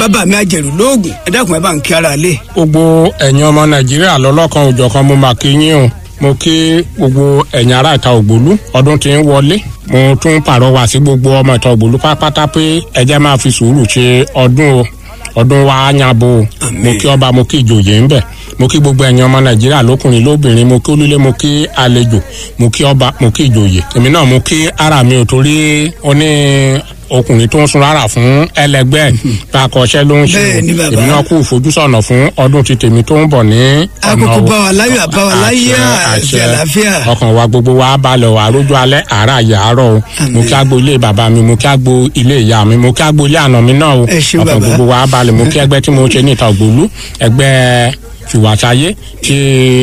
bàbá mi àjẹrù lóògùn ẹ dákun ẹ bá ń kí ara lé. gbogbo ẹ̀yin ọmọ nàìjíríà lọ́lọ́kan òjọ̀kan mo máa kí yín o mo kí gbogbo ẹ̀yin ará ìta ògbólú ọdún tí ń wọlé mo tún pàrọwà sí gbogbo ọmọ ìta ògbólú pátápátá pé ẹ jẹ́ máa fi sùúrù ṣe ọdún o ọdún wa á yàbò o mo kí ọba mo kí ìjòyè ń bẹ̀ mo kí gbogbo ẹ̀yin ọmọ nàìjíríà lókùnrin lóbìnrin mo kí olúlé mo kí àlejò mo kí ọba mo kí ìjòyè èmi náà mo kí ara mi ò torí ó ní ọkùnrin tó ń sun rárá fún ẹlẹgbẹ́ bá a kọṣẹ́ ló ń ṣe Bẹ́ẹ̀ni, bàbá. èmi náà kú ìfojúsọ́nà fún ọdún ti tèmi tó ń bọ̀ ní àkókò o. bá wa láyọ̀ àbá wa láyé àti àlàáfíà. ọkàn wa gbogbo wa balẹ̀ wà rójú alẹ́ àárọ̀ àyàárọ̀ o mo kí agbo ilé bàbá mi mo kí agbo ilé ìyá mi mo kí agbo ilé àná mi náà o Ẹ ṣé, ọkàn bàbá. gbogbo wa balẹ̀ mo kí ẹgbẹ́ tí mo ṣe ní ìta ògbólú ẹgbẹ́ fìwàsáyé tí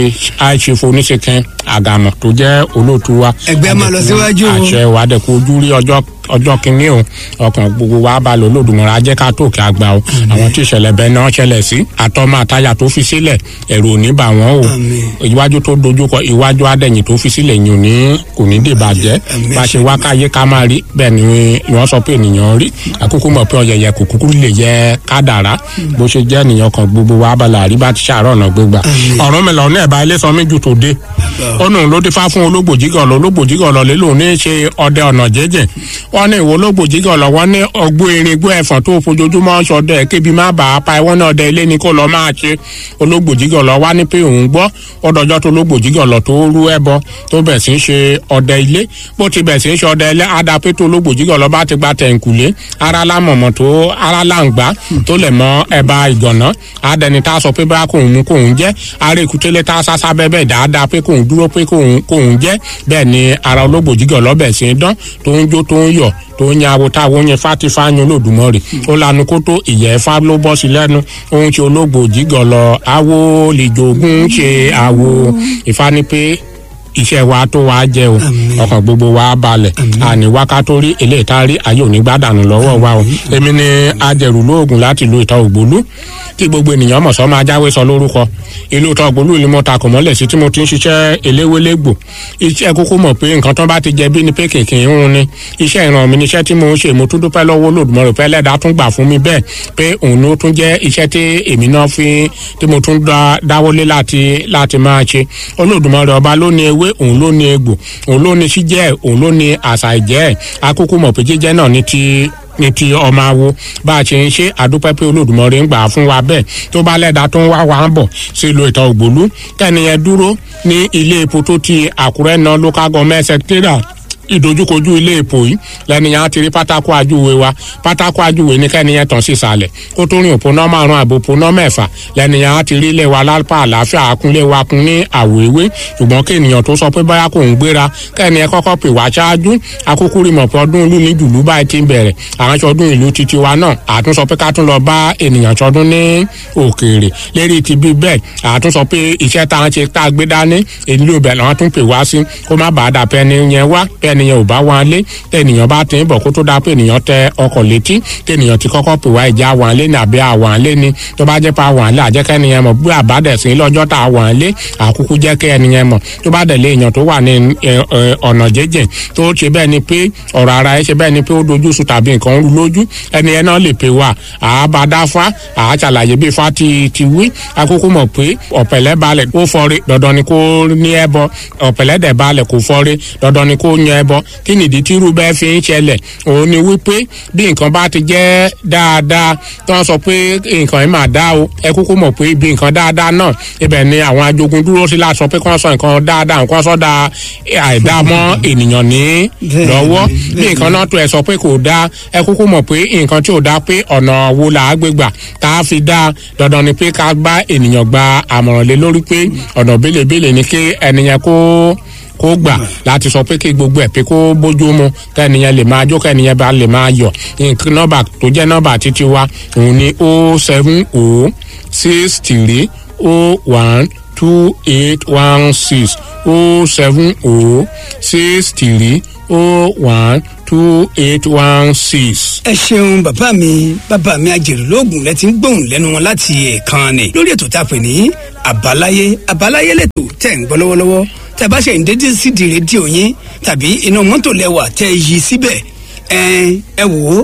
àìṣèfò oníṣèkẹ́ àgàmọ̀ tó jẹ́ olóòtú wa Ẹgbẹ́ á máa lọ síwájú o. àṣẹ wa dẹ̀ kó ojú rí ọjọ́ ọjọ́ kìíní o ọkàn gbogbo wa balẹ̀ olódùmọ̀ràn ajẹ́ ká tó kí a gbà o àwọn tí ìṣẹ̀lẹ̀ bẹ́ẹ̀ náà ṣẹlẹ̀ sí àtọ́mọ àtayà tó fi sílẹ̀ ẹ̀rù ò ní bà wọ́n o Àmín. iwájú tó dojúkọ iwájú adẹ̀yìn tó fi sílẹ̀ yìí ò ní kò ní dè bàjẹ́ Àmín. bá a ṣe wá káyé ká máa rí bẹ́ẹ̀ ni wọ́n sọ pé ènìyàn rí àkókò mọ̀ pé ọ̀yẹ̀yẹ̀ kò kúkú lè yẹ kádàrá bó ṣe jẹ́ ènìyàn kan gbogbo wa balẹ̀ àrí bá ti ṣàárọ̀ ọ̀nà gbégbà ọ̀rọ̀ mi lọ ní ẹ̀bá ilé sọmí ju tòde ó nù ló ti fá fún ológbòjìgàn lọ ológbòjìgàn lọ lé lòun ní í ṣe ọdẹ ọ̀nà jẹ́jẹ́ wọ́n ní ìwọ ológbòjìgàn lọ wọ́n ní ọgbó erin gbó ẹ̀fọ̀n tó fojoojúmọ́ ṣọdẹ kébi má bàa pa ẹwọ́n náà ọdẹ ilé ni kó lọ máa ṣe ológbòjìgàn lọ wá ní pé òun gbọ́ ọdọjọ́ tó ológbòjìgàn lọ tó rú ẹbọ tó bẹ̀ sí í ṣe ọdẹ ilé bó ti bẹ̀ sí í ṣe ọdẹ ilé adapé tó ológbòjìgàn lọ bá ti gba tẹ̀ǹkùlé ara lámọ̀mọ̀ tó ara láǹgbá tó lẹ̀ mọ́ ẹ̀bá ìgànná adẹni tá a sọ pé bá kóun mú kóun jẹ́ ara èkútélé tá a sásá bẹ́ẹ̀ dáadáa pé kóun dúró pé kóun kóun jẹ́ bẹ́ẹ̀ ni ara ológbòjìgàn lọ́bẹ̀ sí í dán tó ń jó tó ń yọ̀ tó ń yan abo táwọn yẹn fátífá yan olódùmọ̀rì ó lanu kó tó ìyẹ́ fá ló bọ́ sí lẹ́nu ó ń ṣe ológbòjìgàn lọ awo lè jogún ṣe awo ìfá ni pé iṣẹ́ wa tó wa jẹ́ o ọkàn gbogbo wa balẹ̀ àní wákàtó rí eléyìí tá a rí ayé òní gbádànù lọ́wọ́ wa o èmi ni ajẹ̀rù lóògùn láti lu ìta ògbólú tí gbogbo ènìyàn mọ̀ sọ́ máa jáwé sọ lórúkọ ìlú ìta ògbólú ni mo ta kò mọ́lẹ̀ sí tí mo ti ń ṣiṣẹ́ eléwélégbò iṣẹ́ kúkú mọ̀ pé nǹkan tó bá ti jẹ bí ni pé kìnkìn ń hun ni iṣẹ́ ìran mi níṣẹ́ tí mo ń ṣe mo tún dúpẹ́ lọ́wọ́ Olódùmarè pé Ẹlẹ́dàá tún gbà fún mi bẹ́ẹ̀ pé òun ló tún jẹ́ iṣẹ́ tí èmi náà fi tí mo tún dá- dáwọ́lé láti láti máa ṣe Olódùmarè ọba ló ní ewé òun ló ní egbò òun ló ní síjẹ́ òun ló ní àṣà ìjẹ́ akókó mọ̀ pé jíjẹ́ náà ní ti ní ti ọmọ awo bá a ṣe ń ṣe àdúpẹ́ pé Olódùmarè ń gbà á fún wa bẹ́ẹ̀ tó bá lẹ́dàá tó ń wá wa ń bọ̀ sí ìlú ìta ògbólú kẹ́niyẹn dúró ní ilé epo tó ti Àkúrẹ́ náà local government secretariat ìdojúkojú ilé epo yìí lẹ́nìyàn ti rí pátákó ajúwe wa pátákó ajúwe ní kẹ́niyẹn tàn sí ìsàlẹ̀ kó tó rìn òpónà márùn àbò òpónà mẹ́fà lẹ́nìyàn ti rí ilé wa lápá àlàáfíà akúnlé wa kún ní àwọ̀ ewé ṣùgbọ́n kí ènìyàn tó sọ pé báyà kò ń gbéra kẹ́niyẹn kọ́kọ́ pè wá ṣáájú akúkú rí mọ̀ pé ọdún ìlú ní jùlú báyìí ti ń bẹ̀rẹ̀ àwọn aṣọdún ìlú titi wa náà àtún sọ pé ká tún lọ bá ènìyàn ṣọdún ní òkèèrè lérí ti bí bẹ́ẹ̀ àtún sọ pé iṣẹ́ tá à ń ṣe tá a gbé dání ìlú ibẹ̀ làwọn tún pè wá sí kó má bàa dà pẹ́ni yẹn wá pẹ́ni yẹn ò bá wọn lé tẹ́nìyàn bá ti ń bọ̀ kó tó dá pé ènìyàn tẹ ọkọ̀ létí tẹ́nìyàn ti kọ́kọ́ pè wá ìjà wọn lé ní àbí àwọn lé ni tó bá jẹ́ pa àwọn lé àjẹ́kẹ́ ẹnìyẹn mọ̀ bí àbádẹ̀sí lọ́jọ́ tá àwọn lé àkúkú jẹ́ kẹ́ ẹnìyẹn mọ̀ tó bá dẹ̀ lé èèyàn tó wà ní ẹ, ẹ, ọ̀nà jẹ́jẹ́ tó ṣe bẹ́ẹ̀ ni pé ọ̀rọ̀ ara ẹ ṣe bẹ́ẹ̀ ni pé ó dojú sùn tàbí nǹkan ń ru lójú ẹnìyẹn náà lè pè wá àábádáfá àáṣàlàyé bí ifá ti ti wí akókó mọ̀ pé ọ̀pẹ̀lẹ̀ balẹ̀ kó fọ́re dandan ni kó ní ẹbọ ọ̀pẹ̀lẹ̀ dẹ̀ balẹ̀ kó fọ́re dandan ni kó yan ẹbọ kí nìdí tí irú bẹ́ẹ̀ fi ń ṣẹlẹ̀ òun ni wípé bí nǹkan bá ti jẹ́ dáadáa tó ń sọ pé nǹkan yìí máa dá o ẹ kúkú mọ̀ pé ibi nǹkan dáadáa náà ibẹ̀ ni àwọn ajogun dúró sí láti sọ pé kí wọ́n sọ nǹkan dáadáa nǹkan sọ́dà àìdá mọ́ ènìyàn ní lọ́wọ́ bí nǹkan náà tó ẹ sọ pé kò dáa ẹ kúkú mọ̀ pé nǹkan tí ò dáa pé ọ̀nà wo là á gbé gbà tá a fi dáa dandan ni pé ká bá ènìyàn gba àmọ̀ràn lé lórí pé ọ̀nà bélebéle ni kí ẹnìyẹn kó kó gbà láti sọ pé kí gbogbo ẹ̀ pé kó bójú mu kẹ́niyẹn lè máa jó kẹ́niyẹn bá lè máa yọ̀ nǹkan nọ́mbà tó jẹ́ nọ́mbà títí wa òun ni o seven o six three o one two eight one six o seven o six three o one two eight one six. ẹ ṣeun bàbá mi bàbá mi àjèrè lóògùn lẹ ti ń gbóhùn lẹ́nu wọn láti ẹ̀ẹ̀kan ni lórí ètò tá a pè ní àbáláyé àbáláyé lẹ́tọ̀ tẹ̀ ń gbọ́ lọ́wọ́lọ́wọ́ tẹ́ bá ṣe ń dédé sídìí rédíò yín tàbí inú mọ́tò lẹ́wà tẹ́ ẹ yí síbẹ̀ ẹ ẹ wò ó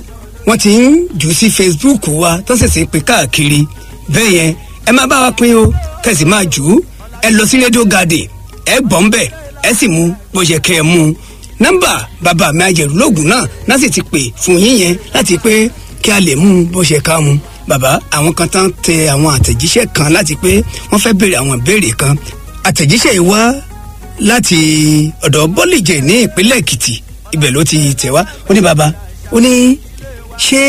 wọ́n ti ń jù sí facebook wa tó ṣẹ̀ṣẹ̀ pé káàkiri bẹ́ẹ̀ yẹn ẹ máa bá wa pín o kẹ̀sì máa jù ú ẹ lọ sí rédíò garden ẹ gbọ́n bẹ̀ ẹ sì mú bó ṣe kẹ́ ẹ mú un nọ́mbà bàbá mi àjẹrù lóògùn náà náà sì ti pè fún yín yẹn láti pé kí a lè mú un bó ṣe ká mu bàbá àwọn kan tán tẹ àwọn àtẹ̀jíṣẹ́ kan láti pé wọ́n fẹ́ béèrè àwọn ìbéèrè kan àtẹ̀jíṣẹ́ yìí wá láti ọ̀dọ̀ bọ́lìjẹ̀ ní ìpínlẹ̀ èkìtì ibẹ̀ ló ti tẹ̀ wá ó ní bàbá ó ní ṣé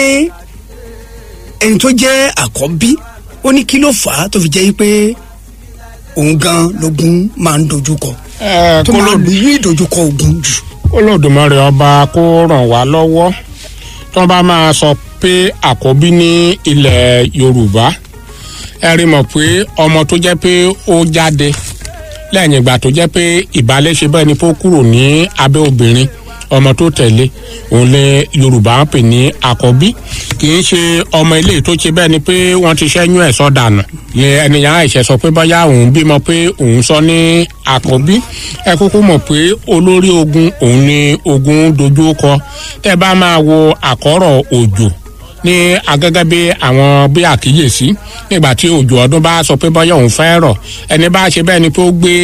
ẹni tó jẹ́ àkọ́bí ó ní kí ló fà á tó fi jẹ́ pé òun gan lógun máa ń dojúkọ ẹ tó máa ń ní ìdojúkọ ogun jù. olódùmarè ọba kó ràn wá lọ́wọ́ tó bá máa sọ pé àkọ́bí ní ilẹ̀ yorùbá ẹ rí mọ̀ pé ọmọ tó jẹ́ pé ó jáde lẹ́yìn ìgbà tó jẹ́ pé ìbálẹ̀ ṣe bẹ́ẹ̀ ni kó kúrò ní abẹ́ obìnrin ọmọ tó tẹ̀lé òun lè yorùbá ń pè ní àkọ́bí kì í ṣe ọmọ ilé tó ṣe bẹ́ẹ̀ ni pé wọ́n ti ṣẹ́yún ẹ̀ sọ́dànù lè ẹnìyàn àìṣẹ́ sọ pé bóyá òun bímọ pé òun sọ ní àkọ́bí ẹ kúkú mọ̀ pé olórí ogun òun ni ogun dojú kọ tẹ́ bá máa wo àkọ́rọ̀ òjò ní agẹ́gẹ́ bí àwọn bí àkíyèsí nígbà tí òjò ọdún bá sọ pé bọ́yá òun fẹ́ rọ̀ ẹni bá ṣe bẹ́ẹ̀ ni pé ó gbé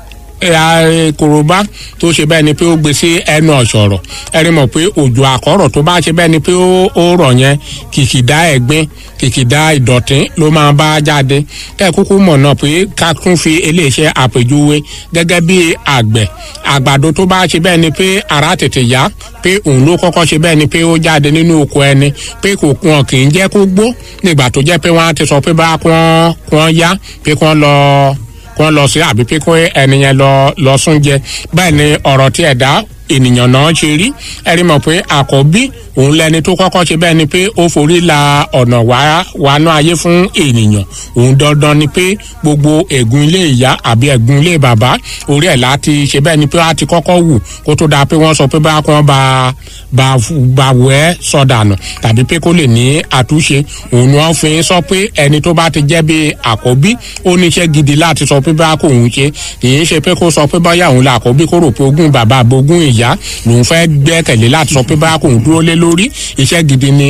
korobá tó ṣe bẹ́ẹ̀ ni pé ó gbé sí ẹnu ọ̀ṣọ̀rọ̀ ẹni mọ̀ pé òjò àkọ́rọ̀ tó bá ṣe bẹ́ẹ̀ ni pé ó rọ̀ yẹn kìkìdá ẹ̀gbin kìkìdá ìdọ̀tí ló máa bá jáde kẹ́ ẹ̀ kúkú mọ̀ náà pé ká tún fi eléeṣẹ́ àpèjúwe gẹ́gẹ́ bí àgbẹ̀ àgbàdo tó bá ṣe bẹ́ẹ̀ ni pé ara tètè yá pé òun ló kọ́kọ́ ṣe bẹ́ẹ̀ ni pé ó jáde nínú oko ẹni pé kò wọn kì í jẹ́ kó gbó nígbà tó jẹ́ pé wọ́n á ti sọ pé bá kún kún yá pé kún lọ kún lọ sí àbí pé kún ẹni yẹn lọ lọ sún jẹ bẹ́ẹ̀ ni ọ̀rọ̀ tí ẹ̀dá ènìyàn náà ṣe rí ẹ̀rí mọ̀ pé àkọ́bí òun lẹni tó kọ́kọ́ ṣe bẹ́ẹ̀ ni pé ó forí la ọ̀nà wánú ayé fún ènìyàn òun dandan ni pé gbogbo ẹ̀gún ilé ìyá àbí ẹ̀gún ilé bàbá orí ẹ̀ láti ṣe bẹ́ẹ̀ ni pé á ti kọ́kọ́ wù kó tó dáa pé wọ́n sọ pé bá kàn bá bá bá wẹ́ sọ̀dànù tàbí pé kó lè ní àtúnṣe òun ni wọ́n fi sọ pé ẹni tó bá ti jẹ́ bí àkọ́bí ó níṣẹ́ gidi láti sọ pé bá kò ń ṣe kì í ṣe pé kó sọ pé báyà òun là àkọ́bí kó rò pé ogún bàbá àbogún ìyá lòun fẹ́ gbẹ́kẹ̀lé láti sọ pé bá kò ń dúró lé lórí iṣẹ́ gidi ni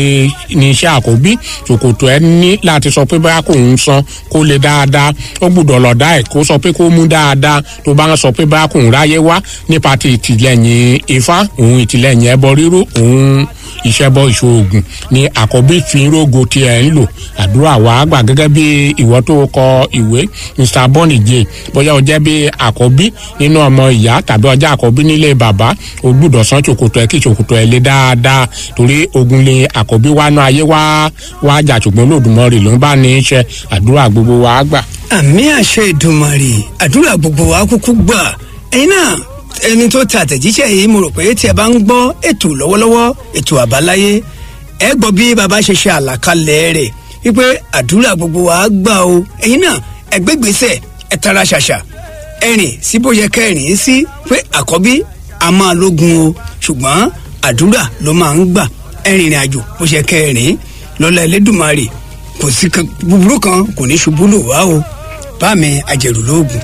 ni iṣẹ́ àkọ́bí ṣòkòtò ẹ ní láti sọ pé bá kò ń san kó lè dáadáa ó gbúdọ̀ lọ̀dá ẹ̀ kó sọ pé kó mú dáadáa tó bá ń sọ pé bá kò ń ráyé wá nípa ti ìtìlẹ́yìn ifá òun ìtìlẹ́yìn ẹbọ rírú òun ìṣẹ́bọ ìṣoògùn ni àkọ́bí fi rógo tí ẹ̀ ń lò àdúrà wàá gbà gẹ́gẹ́ bí ìwọ tó kọ ìwé mr bonije bóyá o jẹ́ bí àkọ́bí nínú ọmọ ìyá tàbí ọjà àkọ́bí nílé bàbá o gbúdọ̀ san ṣòkòtò ẹ̀ kí ṣòkòtò ẹ̀ lé dáadáa torí ogun lè àkọ́bí wá náà ayé wá wá jà ṣùgbọ́n lòdùmọ̀rì ló ń bá ní í ṣe àdúrà gbogbo wàá gbà. àmì àṣẹ ìdùnmọ̀rì àdúrà gbogbo wa kúkú gbà ẹ̀yin náà ẹni tó ta àtẹ̀jíṣẹ́ yìí mo rò pé tí ẹ bá ń gbọ́ ètò lọ́wọ́lọ́wọ́ ètò àbáláyé ẹ gbọ́ bí baba ṣe ṣe àlàkalẹ̀ rẹ̀ wípé àdúrà gbogbo wa gbà o ẹ̀yin náà ẹ gbégbèsè ẹ tara ṣàṣà ẹ rìn sí bó yẹ kẹ́ ẹ rìn sí pé àkọ́bí a máa lógun o ṣùgbọ́n àdúrà ló máa ń gbà ẹ rìnrìn àjò bó ṣe kẹ́ ẹ rìn lọ́lá ẹlẹ́dùnmarè kò sí búburú kan kò ní ṣubú lò wá o bá mi àjẹrù lóògùn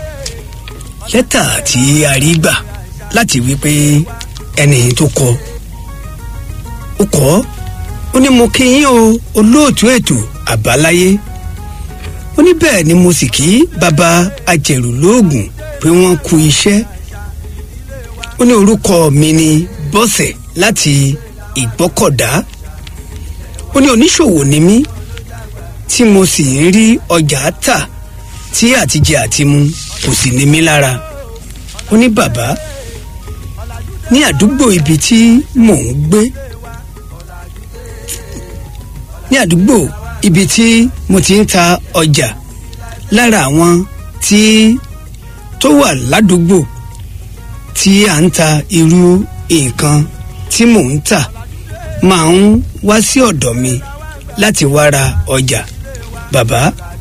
lẹ́tà tí a rí gbà láti wí pé ẹni tó kọ ó kọ ó ní mo kí yín o olóòtú ètò àbáláyé ó ní bẹ́ẹ̀ ni mo sì kí bàbá ajẹ̀rù lóògùn pé wọ́n kú iṣẹ́ ó ní orúkọ mi ni bọ́sẹ̀ láti ìgbọ́kọ̀dá ó ní oníṣòwò ni mí tí mo sì ń rí ọjà tà tí àtijẹ àtimu kò sì ní mí lára ó ní bàbá ní àdúgbò ibi tí mò ń gbé ní àdúgbò ibi tí mo ti ń ta ọjà lára àwọn tí tó wà ládùúgbò tí à ń ta irú nǹkan tí mò ń tà máa ń wá sí ọ̀dọ̀ mi láti wá ra ọjà bàbá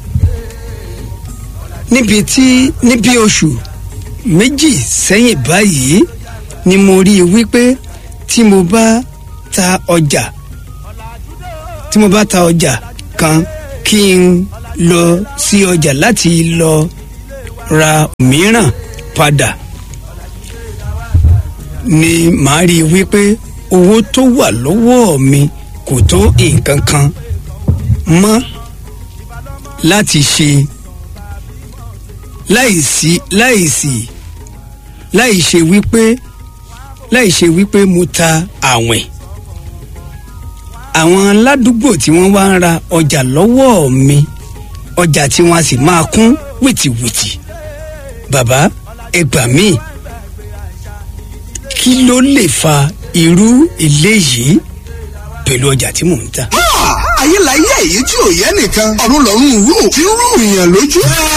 níbi tí níbi oṣù méjì sẹ́yìn báyìí ni mo rí i wípé tí mo bá ta ọjà tí mo bá ta ọjà kan kí n lọ sí ọjà láti lọ ra mìíràn padà ni màá rí i wípé owó tó wà lọ́wọ́ mi kò tó nǹkan kan mọ́ láti ṣe láìsí láìsí láì ṣe wípé láì ṣe wípé mo ta àwìn àwọn aládùúgbò tí wọ́n wá ń ra ọjà lọ́wọ́ mi ọjà tí wọ́n sì máa kún wìtìwìtì bàbá ẹ gbà mí kí ló lè fa irú eléyìí pẹ̀lú ọjà tí mò ń tà. ayé la yẹ èyí tí ò yẹ nìkan ọ̀run lọ́rùn rú tí ń rú ìyàn lójú.